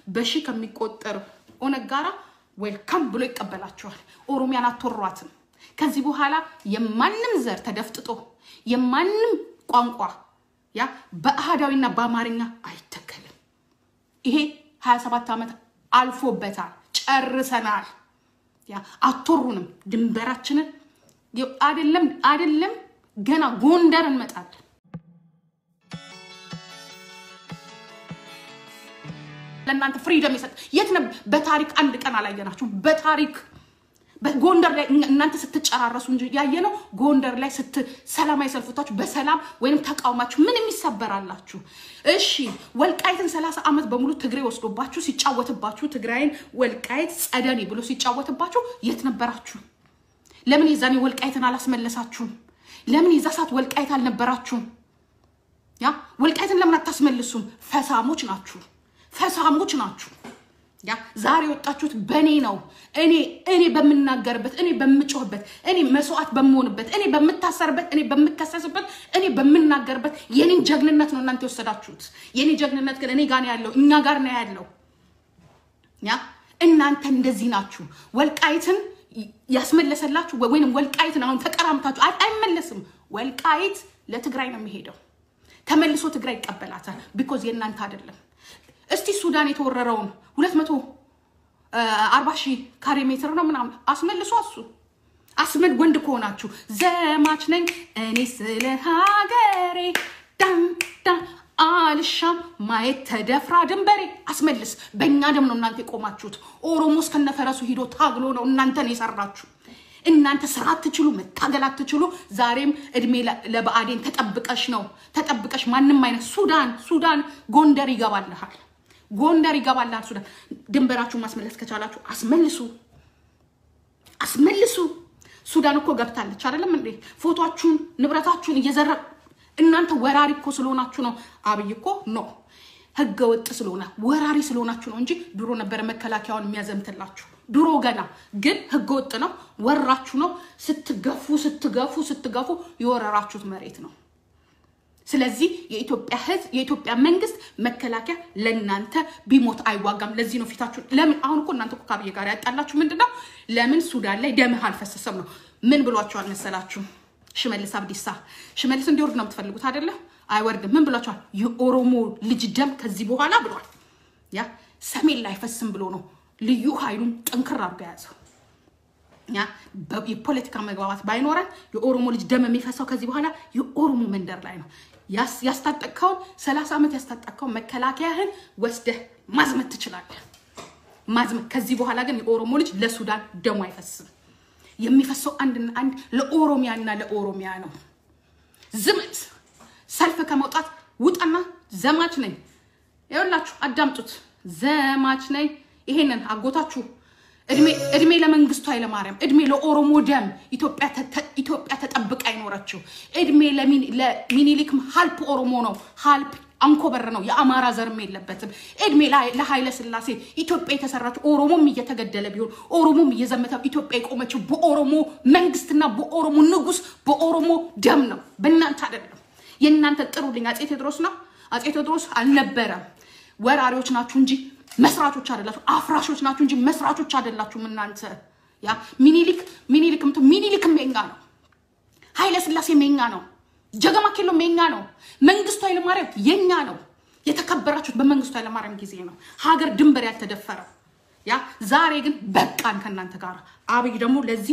በሺህ ከሚቆጠር ኦነግ ጋራ ዌልካም ብሎ ይቀበላቸዋል። ኦሮሚያን አትወሯትም። ከዚህ በኋላ የማንም ዘር ተደፍጥጦ የማንም ቋንቋ ያ በአህዳዊና በአማርኛ አይተከልም። ይሄ 27 ዓመት አልፎበታል። ጨርሰናል። ያ አትወሩንም። ድንበራችንን አይደለም አይደለም ገና ጎንደር እንመጣለን። ለእናንተ ፍሪደም የሰጥ የት ነበር? በታሪክ አንድ ቀን አላየናችሁም። በታሪክ በጎንደር ላይ እናንተ ስትጨራረሱ እንጂ ያየነው ጎንደር ላይ ስት ሰላማዊ ሰልፎታችሁ በሰላም ወይም ተቃውማችሁ ምንም ይሰበራላችሁ። እሺ ወልቃይትን ሰላሳ ዓመት በሙሉ ትግሬ ወስዶባችሁ ሲጫወትባችሁ ትግራይን ወልቃይት ጸደኔ ብሎ ሲጫወትባችሁ የት ነበራችሁ? ለምን የዛኔ ወልቃይትን አላስመለሳችሁም? ለምን የዛ ሰዓት ወልቃይት አልነበራችሁም? ያ ወልቃይትን ለምን አታስመልሱም? ፈሳሞች ናችሁ፣ ፈሳሞች ናችሁ። ያ ዛሬ የወጣችሁት በእኔ ነው። እኔ እኔ በምናገርበት፣ እኔ በምጮህበት፣ እኔ መስዋዕት በምሆንበት፣ እኔ በምታሰርበት፣ እኔ በምከሰስበት፣ እኔ በምናገርበት የኔን ጀግንነት ነው እናንተ የወሰዳችሁት። የኔ ጀግንነት ግን እኔ ጋር ነው ያለው፣ እኛ ጋር ነው ያለው። ያ እናንተ እንደዚህ ናችሁ። ወልቃይትን ያስመለሰላችሁ ወይም ወልቃይትን አሁን ተቀራምታችሁ አይመለስም። ወልቃይት ለትግራይ ነው የሚሄደው። ተመልሶ ትግራይ ይቀበላታል። ቢኮዝ የእናንተ አይደለም። እስቲ ሱዳን የተወረረውን ሁለት መቶ አርባ ሺህ ካሬ ሜትር ነው ምናምን አስመልሶ እሱ አስመል ወንድ ከሆናችሁ ዘማች ነኝ እኔ ስለ ሀገሬ ዳን ዳን አልሻም ማየት ተደፍራ ድንበሬ አስመልስ። በእኛ ደም ነው እናንተ የቆማችሁት። ኦሮሞ እስከነፈረሱ ሂዶ ታግሎ ነው እናንተን የሰራችሁ። እናንተ ስራ አትችሉ፣ መታገል አትችሉ። ዛሬም እድሜ ለብአዴን ተጠብቀሽ ነው ተጠብቀሽ ማንም አይነት ሱዳን ሱዳን ጎንደር ይገባልሃል፣ ጎንደር ይገባልሃል። ሱዳን ድንበራችሁን ማስመለስ ከቻላችሁ አስመልሱ፣ አስመልሱ። ሱዳን እኮ ገብታለች አይደለም እንዴ? ፎቶችሁን ንብረታችሁን እየዘረ እናንተ ወራሪ እኮ ስለሆናችሁ ነው። አብይ እኮ ኖ ህገ ወጥ ስለሆነ ወራሪ ስለሆናችሁ ነው እንጂ ድሮ ነበረ መከላከያውን የሚያዘምትላችሁ ድሮ ገና ግን ህገ ወጥ ነው። ወራችሁ ነው። ስትገፉ ስትገፉ ስትገፉ የወረራችሁት መሬት ነው። ስለዚህ የኢትዮጵያ ህዝብ የኢትዮጵያ መንግስት መከላከያ ለእናንተ ቢሞት አይዋጋም። ለዚህ ነው ፊታችሁ ለምን አሁን እኮ እናንተ እኮ ከአብይ ጋር ያጣላችሁ ምንድን ነው? ለምን ሱዳን ላይ ደምህ አልፈሰሰም ነው። ምን ብሏችኋል መሰላችሁ? ሽመልስ አብዲሳ ሽመልስ እንዲወርድ ነው የምትፈልጉት አይደለ? አይወርድም። ምን ብሏችኋል? የኦሮሞ ልጅ ደም ከዚህ በኋላ ብሏል። ያ ሰሜን ላይ አይፈስም ብሎ ነው ልዩ ኃይሉን ጠንክር አድርጎ የያዘው። ያ የፖለቲካ መግባባት ባይኖረን የኦሮሞ ልጅ ደም የሚፈሰው ከዚህ በኋላ የኦሮሞ መንደር ላይ ነው። ያስታጠቅከውን ሰላሳ ዓመት ያስታጠቅከውን መከላከያህን ወስደህ ማዝመት ትችላለህ። ማዝመት ከዚህ በኋላ ግን የኦሮሞ ልጅ ለሱዳን ደሙ አይፈስም። የሚፈሰው አንድና አንድ ለኦሮሚያና ለኦሮሚያ ነው። ዝመት ሰልፍ ከመውጣት ውጣና ዘማች ነኝ። ይኸውላችሁ አዳምጡት። ዘማች ነኝ። ይሄንን አጎታችሁ እድሜ ለመንግስቱ ኃይለማርያም፣ እድሜ ለኦሮሞ ደም ኢትዮጵያ ተጠብቃ አይኖረችው። እድሜ ለሚኒሊክም ሀልፕ ኦሮሞ ነው፣ ሀልፕ አንኮበር ነው። የአማራ ዘርም የለበትም። እድሜ ለኃይለ ስላሴ ኢትዮጵያ የተሰራችው ኦሮሞም እየተገደለ ቢሆን ኦሮሞም እየዘመተ ኢትዮጵያ የቆመችው በኦሮሞ መንግስትና በኦሮሞ ንጉስ በኦሮሞ ደም ነው፣ በእናንተ አይደለም። የእናንተ ጥሩልኝ አፄ ቴዎድሮስ ነው። አፄ ቴዎድሮስ አልነበረም። ወራሪዎች ናችሁ እንጂ መስራቾች አይደላችሁ። አፍራሾች ናችሁ እንጂ መስራቾች አይደላችሁም እናንተ። ያ ሚኒሊክ ሚኒሊክ ምት ሚኒሊክም የኛ ነው። ኃይለ ስላሴም የኛ ነው። ጀገማ ኬሎም የኛ ነው። መንግስቱ ኃይለማርያም የኛ ነው። የተከበራችሁት በመንግስቱ ኃይለማርያም ጊዜ ነው ሀገር ድንበር ያልተደፈረው። ያ ዛሬ ግን በቃን ከእናንተ ጋር። አብይ ደግሞ ለዚህ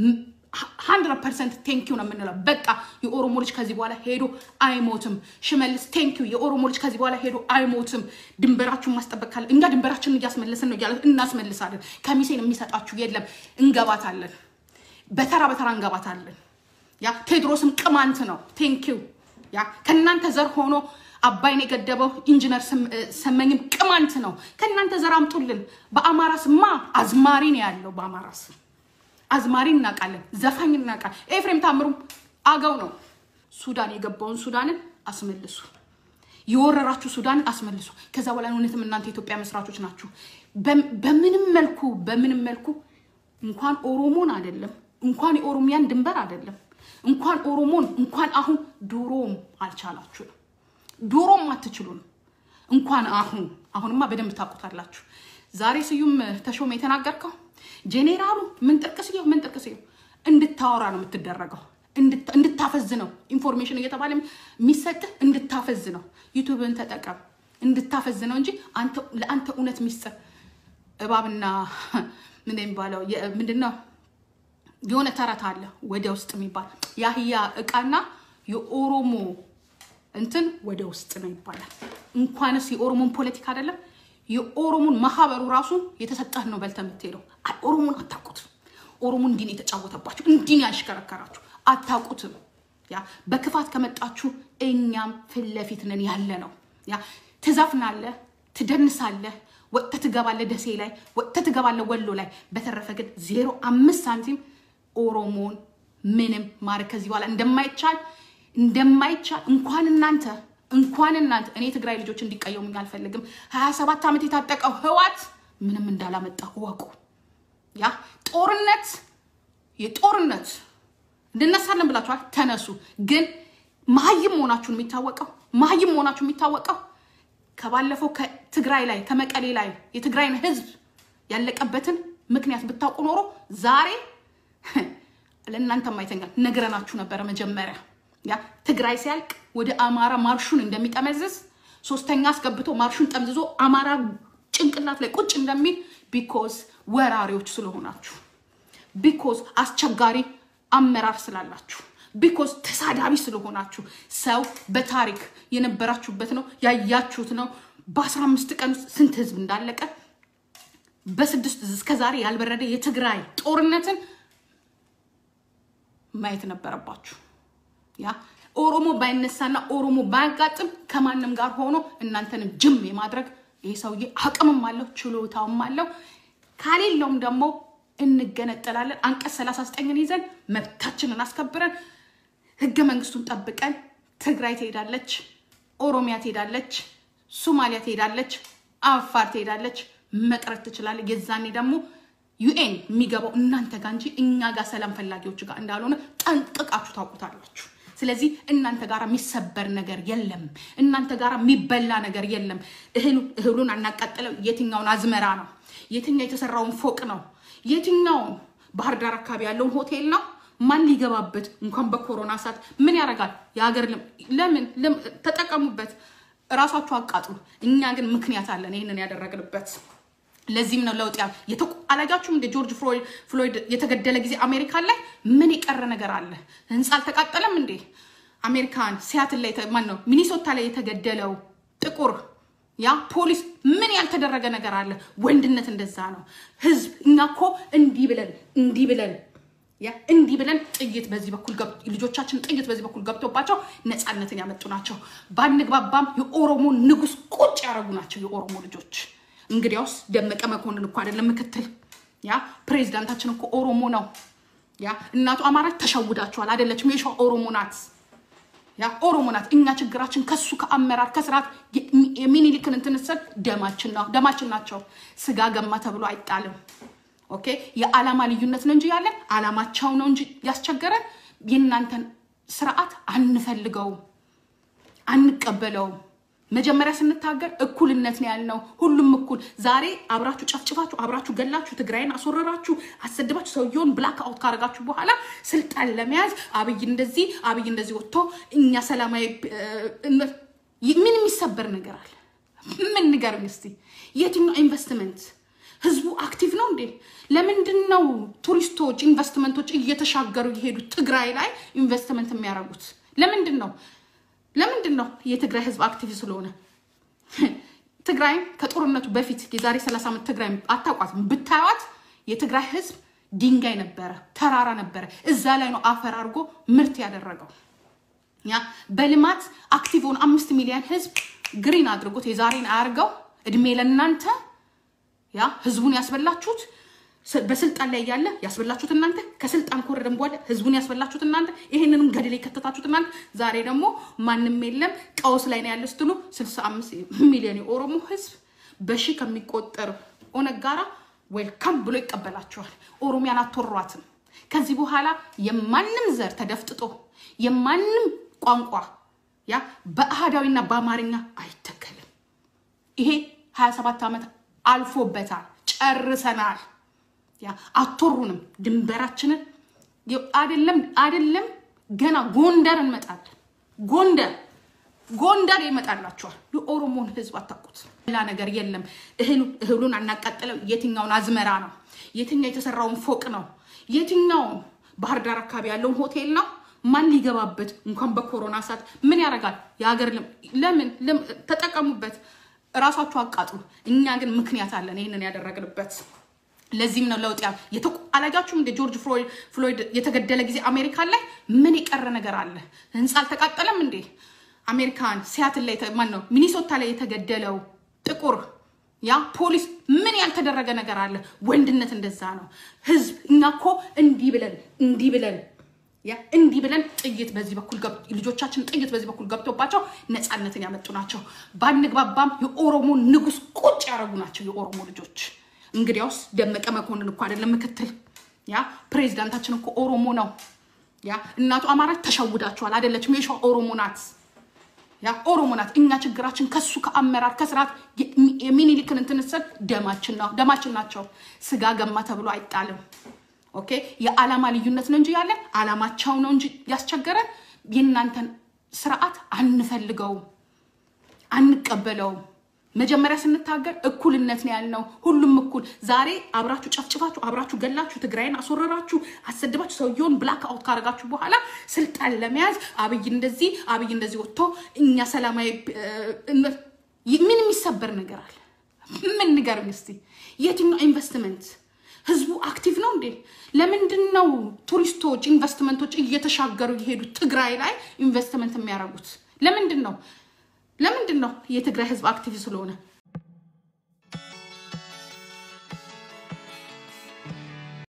ሀንድረድ ፐርሰንት ቴንኪው ነው የምንለው። በቃ የኦሮሞ ልጅ ከዚህ በኋላ ሄዶ አይሞትም። ሽመልስ ቴንኪው፣ የኦሮሞ ልጅ ከዚህ በኋላ ሄዶ አይሞትም። ድንበራችሁን ማስጠበቅ ካለ እኛ ድንበራችንን እያስመለስን ነው እያለ እናስመልሳለን። ከሚሴን የሚሰጣችሁ የለም። እንገባታለን፣ በተራ በተራ እንገባታለን። ያ ቴዎድሮስም ቅማንት ነው። ቴንኪው ያ ከእናንተ ዘር ሆኖ አባይን የገደበው ኢንጂነር ሰመኝም ቅማንት ነው። ከእናንተ ዘር አምጡልን። በአማራ ስማ አዝማሪ ነው ያለው በአማራ ስም አዝማሪ እናውቃለን፣ ዘፋኝ እናውቃለን። ኤፍሬም ታምሩም አገው ነው። ሱዳን የገባውን ሱዳንን አስመልሱ፣ የወረራችሁ ሱዳንን አስመልሱ። ከዛ በኋላ እውነትም እናንተ የኢትዮጵያ መስራቾች ናችሁ። በምንም መልኩ በምንም መልኩ እንኳን ኦሮሞን አይደለም እንኳን የኦሮሚያን ድንበር አይደለም እንኳን ኦሮሞን እንኳን አሁን ድሮም አልቻላችሁም፣ ድሮም አትችሉም። እንኳን አሁን አሁንማ በደንብ ታውቁታላችሁ። ዛሬ ስዩም ተሾመ የተናገርከው ጄኔራሉ ምን ጥርቅስየው ምን ጥርቅስየው እንድታወራ ነው የምትደረገው፣ እንድታፈዝ ነው ኢንፎርሜሽን እየተባለ የሚሰጥህ እንድታፈዝ ነው። ዩቱብን ተጠቀም እንድታፈዝ ነው እንጂ ለአንተ እውነት ሚስጥር እባብና ምን የሚባለው ምንድን ነው? የሆነ ተረት አለ ወደ ውስጥ የሚባል የአህያ እቃና የኦሮሞ እንትን ወደ ውስጥ ነው ይባላል። እንኳንስ የኦሮሞን ፖለቲካ አይደለም የኦሮሞን ማህበሩ ራሱ የተሰጠህ ነው በልተህ የምትሄደው። ኦሮሞን አታውቁትም። ኦሮሞ እንዲህ ነው የተጫወተባችሁ፣ እንዲህ ነው ያሽከረከራችሁ፣ አታውቁትም። ያ በክፋት ከመጣችሁ እኛም ፊት ለፊት ነን ያለ ነው። ያ ትዘፍናለህ፣ ትደንሳለህ፣ ወጥተህ ትገባለህ፣ ደሴ ላይ ወጥተህ ትገባለህ፣ ወሎ ላይ። በተረፈ ግን ዜሮ አምስት ሳንቲም ኦሮሞን ምንም ማድረግ ከዚህ በኋላ እንደማይቻል እንደማይቻል እንኳን እናንተ እንኳን እናንተ እኔ የትግራይ ልጆች እንዲቀየሙኝ አልፈልግም። ሀያ ሰባት ዓመት የታጠቀው ህዋት ምንም እንዳላመጣ እወቁ። ያ ጦርነት የጦርነት እንድነሳለን ብላችኋል፣ ተነሱ። ግን መሀይም መሆናችሁን የሚታወቀው መሀይም መሆናችሁ የሚታወቀው ከባለፈው ከትግራይ ላይ ከመቀሌ ላይ የትግራይን ህዝብ ያለቀበትን ምክንያት ብታውቁ ኖሮ ዛሬ ለእናንተ ማይተኛል ነግረናችሁ ነበረ መጀመሪያ ያ ትግራይ ሲያልቅ ወደ አማራ ማርሹን እንደሚጠመዝዝ ሶስተኛ አስገብቶ ማርሹን ጠምዝዞ አማራ ጭንቅላት ላይ ቁጭ እንደሚል ቢኮዝ ወራሪዎች ስለሆናችሁ፣ ቢኮዝ አስቸጋሪ አመራር ስላላችሁ፣ ቢኮዝ ተሳዳቢ ስለሆናችሁ ሰው በታሪክ የነበራችሁበት ነው ያያችሁት ነው። በአስራ አምስት ቀን ውስጥ ስንት ህዝብ እንዳለቀ በስድስት እስከዛሬ ያልበረደ የትግራይ ጦርነትን ማየት ነበረባችሁ። ያ ኦሮሞ ባይነሳና ኦሮሞ ባያጋጥም ከማንም ጋር ሆኖ እናንተንም ጅም የማድረግ ይህ ሰውዬ አቅምም አለው ችሎታውም አለው። ካሌለውም ደግሞ እንገነጠላለን። አንቀጽ ሰላሳ ዘጠኝን ይዘን መብታችንን አስከብረን ህገ መንግስቱን ጠብቀን ትግራይ ትሄዳለች፣ ኦሮሚያ ትሄዳለች፣ ሶማሊያ ትሄዳለች፣ አፋር ትሄዳለች፣ መቅረት ትችላለች። የዛኔ ደግሞ ዩኤን የሚገባው እናንተ ጋር እንጂ እኛ ጋር ሰላም ፈላጊዎች ጋር እንዳልሆነ ጠንቅቃችሁ ታውቁታላችሁ። ስለዚህ እናንተ ጋር የሚሰበር ነገር የለም። እናንተ ጋር የሚበላ ነገር የለም። እህሉን አናቃጥለው። የትኛውን አዝመራ ነው? የትኛው የተሰራውን ፎቅ ነው? የትኛውን ባህር ዳር አካባቢ ያለውን ሆቴል ነው? ማን ሊገባበት እንኳን በኮሮና ሰዓት ምን ያደርጋል? የሀገር ለምን ተጠቀሙበት፣ እራሳችሁ አቃጥሉ። እኛ ግን ምክንያት አለን ይህንን ያደረግንበት። ለዚህም ነው ለውጥ ያ አላያችሁም? እንደ ጆርጅ ፍሎይድ የተገደለ ጊዜ አሜሪካን ላይ ምን የቀረ ነገር አለ? ህንፃ አልተቃጠለም እንዴ? አሜሪካን ሲያትል ላይ ማን ነው ሚኒሶታ ላይ የተገደለው ጥቁር ያ ፖሊስ ምን ያልተደረገ ነገር አለ? ወንድነት እንደዛ ነው። ህዝብ እኛ እኮ እንዲህ ብለን እንዲህ ብለን ያ እንዲህ ብለን ጥይት በዚህ በኩል ልጆቻችን ጥይት በዚህ በኩል ገብቶባቸው ነፃነትን ያመጡ ናቸው። ባንግባባም የኦሮሞ ንጉስ ቁጭ ያደረጉ ናቸው የኦሮሞ ልጆች። እንግዲያውስ ደመቀ መኮንን እኮ አይደለም ምክትል፣ ያ ፕሬዚዳንታችን እኮ ኦሮሞ ነው። ያ እናቱ አማራ ተሸውዳችኋል፣ አይደለችም? የሸዋ ኦሮሞ ናት። ያ ኦሮሞ ናት። እኛ ችግራችን ከሱ ከአመራር ከስርዓት የሚኒሊክን እንትንሰል ደማችን ነው ደማችን ናቸው። ስጋ ገማ ተብሎ አይጣልም። ኦኬ የዓላማ ልዩነት ነው እንጂ ያለን ዓላማቸው ነው እንጂ ያስቸገረን የእናንተን ስርዓት አንፈልገውም፣ አንቀበለውም። መጀመሪያ ስንታገር እኩልነት ነው ያልነው። ሁሉም እኩል። ዛሬ አብራችሁ ጨፍጭፋችሁ፣ አብራችሁ ገላችሁ፣ ትግራይን አስወረራችሁ፣ አሰድባችሁ፣ ሰውየውን ብላክ አውት ካረጋችሁ በኋላ ስልጣን ለመያዝ አብይ እንደዚህ አብይ እንደዚህ ወጥቶ እኛ ሰላማዊ ምን የሚሰበር ነገር አለ? ምን ንገርኝ እስቲ። የትኛው ኢንቨስትመንት ህዝቡ አክቲቭ ነው እንዴ? ለምንድን ነው ቱሪስቶች ኢንቨስትመንቶች እየተሻገሩ የሄዱ ትግራይ ላይ ኢንቨስትመንት የሚያደርጉት? ለምንድን ነው ለምንድን ነው የትግራይ ህዝብ አክቲቭ ስለሆነ? ትግራይ ከጦርነቱ በፊት የዛሬ 30 ዓመት ትግራይ አታውቋትም። ብታዩት የትግራይ ህዝብ ድንጋይ ነበረ፣ ተራራ ነበረ። እዛ ላይ ነው አፈር አድርጎ ምርት ያደረገው። ያ በልማት አክቲቭ ሆነ አምስት ሚሊዮን ህዝብ ግሪን አድርጎት የዛሬን አያርገው። እድሜ ለእናንተ ያ ህዝቡን ያስበላችሁት በስልጣን ላይ ያለ ያስበላችሁት እናንተ፣ ከስልጣን ከወረደን በኋላ ህዝቡን ያስበላችሁት እናንተ፣ ይሄንንም ገደል የከተታችሁት እናንተ። ዛሬ ደግሞ ማንም የለም ቀውስ ላይ ነው ያለ ስትሉ 65 ሚሊዮን የኦሮሞ ህዝብ በሺ ከሚቆጠር ኦነግ ጋራ ዌልካም ብሎ ይቀበላቸዋል። ኦሮሚያን አትወሯትም። ከዚህ በኋላ የማንም ዘር ተደፍጥጦ የማንም ቋንቋ ያ በአህዳዊና በአማርኛ አይተከልም። ይሄ ሀያ ሰባት ዓመት አልፎበታል። ጨርሰናል። ያ አቶሩንም ድንበራችንን አይደለም አይደለም ገና ጎንደር እንመጣለን። ጎንደር ጎንደር ይመጣላችኋል። የኦሮሞን ህዝብ አታውቁት። ሌላ ነገር የለም። እህሉን አናቃጥለው። የትኛውን አዝመራ ነው? የትኛው የተሰራውን ፎቅ ነው? የትኛውን ባህር ዳር አካባቢ ያለውን ሆቴል ነው? ማን ሊገባበት እንኳን በኮሮና ሰዓት ምን ያደርጋል? የሀገር ለምን ተጠቀሙበት፣ እራሳችሁ አቃጥሉ። እኛ ግን ምክንያት አለን ይህንን ያደረግንበት። ለዚህም ነው ለውጥ አላጃችሁም? እንደ ጆርጅ ፍሎይድ የተገደለ ጊዜ አሜሪካን ላይ ምን የቀረ ነገር አለ? ህንፃ አልተቃጠለም እንዴ? አሜሪካን ሲያትል ላይ ማን ነው ሚኒሶታ ላይ የተገደለው ጥቁር ያ ፖሊስ ምን ያልተደረገ ነገር አለ? ወንድነት እንደዛ ነው። ህዝብ እኛ እኮ እንዲህ ብለን እንዲህ ብለን ያ እንዲህ ብለን ጥይት በዚህ በኩል ልጆቻችን ጥይት በዚህ በኩል ገብቶባቸው ነፃነትን ያመጡ ናቸው። ባንግባባም የኦሮሞ ንጉስ ቁጭ ያደረጉ ናቸው የኦሮሞ ልጆች። እንግዲያውስ ደመቀ መኮንን እኮ አይደለም ምክትል ያ ፕሬዚዳንታችን እኮ ኦሮሞ ነው። ያ እናቱ አማራች ተሸውዳችኋል። አይደለችም የሸዋ ኦሮሞ ናት። ያ ኦሮሞ ናት። እኛ ችግራችን ከሱ ከአመራር ከስርዓት የሚኒሊክን እንትንስል ደማችን ናቸው። ስጋ ገማ ተብሎ አይጣልም። ኦኬ የዓላማ ልዩነት ነው እንጂ ያለን ዓላማቸው ነው እንጂ ያስቸገረን የእናንተን ስርዓት አንፈልገውም፣ አንቀበለውም። መጀመሪያ ስንታገር እኩልነት ነው ያልነው። ሁሉም እኩል። ዛሬ አብራችሁ ጨፍጭፋችሁ፣ አብራችሁ ገላችሁ፣ ትግራይን አስወረራችሁ፣ አሰድባችሁ፣ ሰውየውን ብላክ አውት ካረጋችሁ በኋላ ስልጣን ለመያዝ አብይ እንደዚህ አብይ እንደዚህ ወጥቶ እኛ ሰላማዊ ምን የሚሰበር ነገር አለ? ምን ንገርም እስቲ። የትኛው ኢንቨስትመንት ህዝቡ አክቲቭ ነው እንዴ? ለምንድን ነው ቱሪስቶች ኢንቨስትመንቶች እየተሻገሩ እየሄዱ ትግራይ ላይ ኢንቨስትመንት የሚያደርጉት? ለምንድን ነው ለምንድን ነው የትግራይ ህዝብ አክቲቭ ስለሆነ